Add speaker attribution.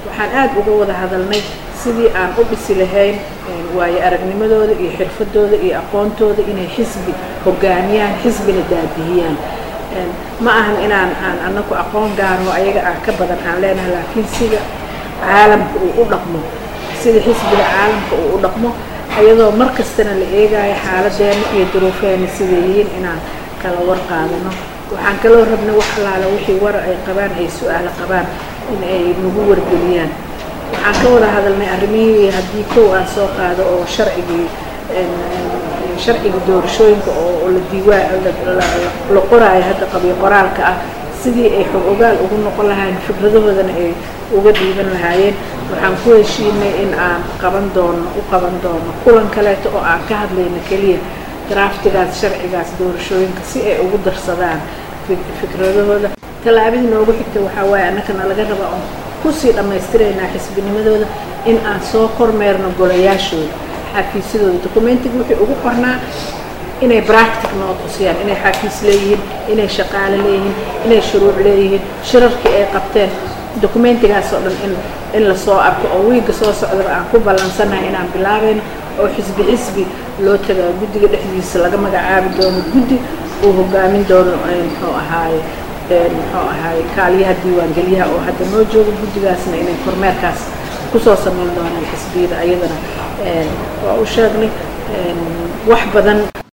Speaker 1: waxaan aad uga wada hadalnay sidii aan u dhisi lahayn waayo aragnimadooda iyo xirfadooda iyo aqoontooda inay xisbi hogaamiyaan xisbina daabihiyaan ma ahan inaan aan anaku aqoon gaaro ayaga aan ka badan aan leenahay laakiin sida caalamka uu u dhaqmo sida xisbiga caalamka uu u dhaqmo ayadoo mar kastana la eegayo xaaladeena iyo duruufeena siday yihiin inaan kala war qaadano waxaan kaloo rabnay wax allaala wixii war ay qabaan ay su-aalo qabaan in ay nagu wargeliyaan waxaan ka wada hadalnay arrimihii haddii kow aan soo qaado oo sharcigii sharciga doorashooyinka oo la diiwaan la qoraayo hadda qabyo qoraalka ah sidii ay xog ogaal ugu noqon lahaayeen fikradahoodana ay uga dhiiban lahaayeen waxaan ku heshiinay in aan qaban doono u qaban doono kulan kaleeto oo aan ka hadlayno keliya draftigaas sharcigaas doorashooyinka si ay ugu darsadaan fikradahooda tallaabadii noogu xigta waxaa waaye annakana laga rabaa oon kusii dhammaystiraynaa xisbinimadooda in aan soo kormeerno golayaashooda xafiisyadooda documentiga wixii ugu qornaa inay bractic noo tusiyaan inay xafiis leeyihiin inay shaqaale leeyihiin inay shuruuc leeyihiin shirarkii ay qabteen documentigaas oo dhan in in lasoo arko oo wiigga soo socdaba aan ku ballansannahay inaan bilaabayno oo xisbi xisbi loo tagaa guddiga dhexdiisa laga magacaabi doono guddi uu hogaamin doono muxuu ahaaye muxuu ahaaye kaaliyaha diiwaangelyaha oo hadda noo jooga guddigaasna inay kormeerkaas kusoo samayn doonaan xisbiyada ayadana waa u sheegnay wax badan